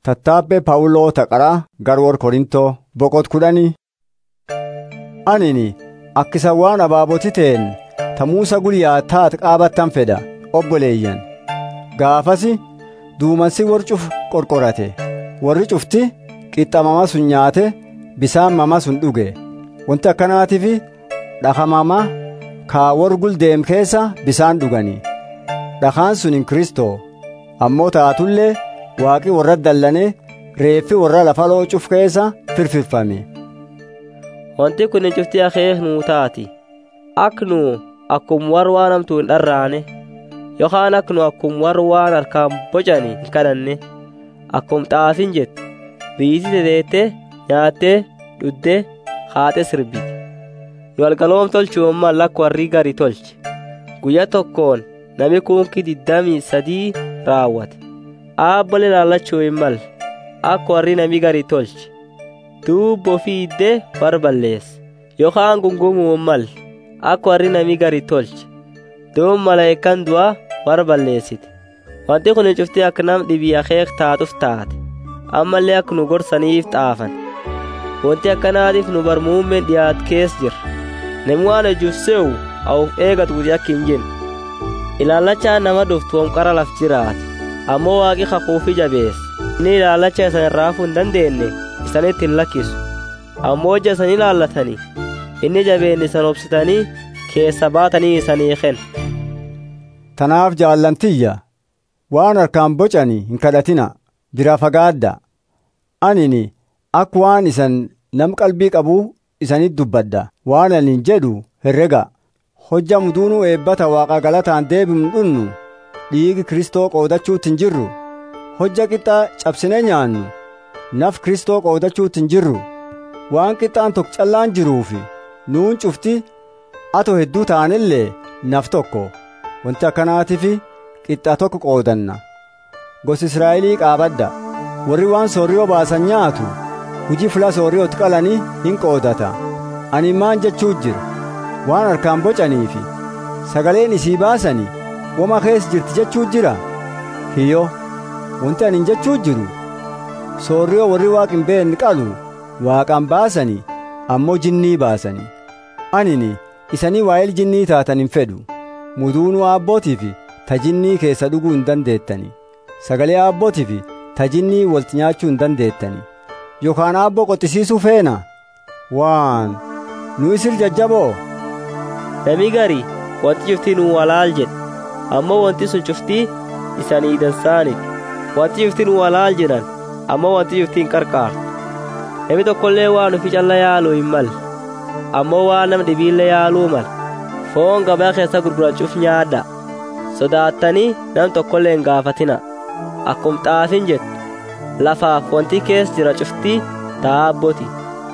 Tattaabbee Phaawuloo Taqaraa Garwoor Korintoo boqot kudhanii. Anini akkisa waan abaaboti ta'en ta Muusaa guyyaa taat qaabattan fedha obboleeyyan. Gaafasi duumansi warri cuf qorqorate warri cufti qixxamama sun nyaate bisaan mama sun dhuge. Wanti akkanaatiif dhakamama kaa warri guldeem keessa bisaan dhugani. Dhakaan sun hin Kiristoo ammoo taatullee waaqi warra dallane reeffi warra lafa loocuuf keessa firfirfame. Wanti kun cufti akeek nuu taati. Ak nu akkum warra waan hamtuu hin dharraane yookaan ak nu akkum warra waan harkaan bocani hin kadhanne akkum xaafin jettu biyyiti teteettee nyaattee dhuddee haate sirbiti. Nu algaloom tolchuun mallakka warri gari tolche. Guyyaa tokkoon nami kunkii diddamii sadii raawwate. Aabbole laallachuu hin malle akka warri nami gari tolche. Duubbo fiiddee war balleesse yookaan gungumuu hin malle akka warri nami gari tolche. Duub malaayikkaan du'aa war balleessite. Wanti kun cuftii akka nam dhibii akeek taatuuf taate. Ammallee akka nu gorsaniif xaafan. Wanti akkanaatiif nu barmuummeen dhiyaat keessa jira. Namni waan hojjuuf se'u hawuf eegatu guutii akka hin jenne. Ilaallachaan nama dhuftu homqara laf jiraate. Ammoo waaqi kakuufi jabeesse. Inni ilaallacha isan raafuu hin dandeenye isanitti hin lakkisu. Ammoo ija isan ilaallatanii inni jabeenni isan obsitanii keessa baatanii isanii kenna. Tanaaf jaallantiyya waan harkaan bocani hin kadhatina bira fagaadda. Anini akka waan isan nam qalbii qabu isanit dubbadda waan ani jedhu herrega hojja muduunuu eebbata waaqa galataan deebinu dhunnu dhiigi kristoo qoodachuutti hin jirru hojja qixxaa cabsine nyaannu naf kristoo qoodachuutti hin jirru waan qixxaan tokko callaan jiruufi nuun cufti ato hedduu taanillee naf tokko wanti akkanaatiif qixxaa tokko qoodanna gosi israa'elii qaabadda warri waan soorriyoo baasan nyaatu hujii fula soorriyootti qalanii hin qoodata ani maan jechuu jira waan harkaan bocaniifi sagaleen isii baasanii wama keessa jirti jechuu jira hiyyo wanti ani jechuu jiru soorriyoo warri waaqin beekne qalu waaqaan baasanii ammoo jinnii baasanii anini isanii waa'ee jinnii taatan hin fedhu muduunuu aabbootiif ta jinnii keessa dhuguu hin dandeettani sagalee aabbootiif ta jinnii walti nyaachuu hin dandeettani yookaan aabboo qoxisiisuu feena waan nu isil jajjaboo Nami gari wanti cuftii nuu walaal jedhe ammoo wanti sun cuftii isanii dansaaniti. Wanti cuftii nuu walaal jedhan ammoo wanti cuftii hin qarqaartu. Nami tokkollee waan ufi calla yaaluu hin malle ammoo waan nama dhibiillee yaaluu mala. Foon gabaa keessa gurgurachuuf nyaadha. Sodaattanii nam tokkollee hin gaafatina. Akkum xaafin jettu lafaaf wanti keessa jira cuftii taabboti.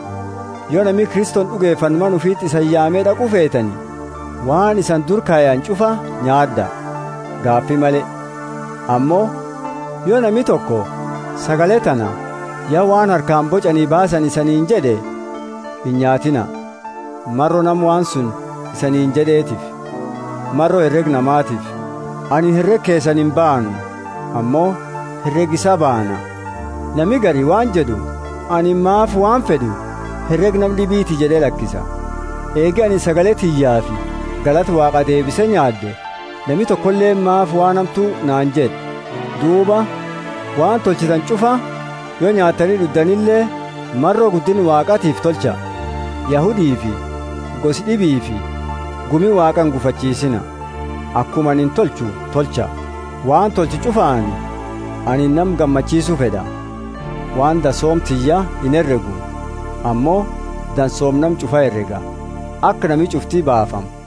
yoo namni kriston dhugeeffan man ufiitti isan yaamee dhaquu feetani waan isan dur kaayan cufa nyaadda gaaffii malee ammoo yoo namni tokko sagalee tana yaa waan harkaan bocanii baasan isaniin jedhe hin nyaatina marro nam waan sun isaniin jedheetiif marro herreg namaatiif ani herreg keessan hin baanu ammoo herreg isa baana nami gari waan jedhu ani maaf waan fedhu herreg nam dhibiiti jedhee lakkisa eegi ani sagalee tiyyaa fi galata waaqa deebise nyaadde nami tokkollee maaf waan hamtuu naan jedhe duuba waan tolchitan cufa yoo nyaatanii dhuddanillee marroo guddin waaqatiif tolcha yahudii fi gosi dhibii fi gumi waaqan gufachiisina akkuma anin tolchu tolcha waan tolchi cufaani ani nam gammachiisuu fedha waan dasoomtiyya hin herregu ammoo dansoomnam cufa herrega akka nami cuftii baafamu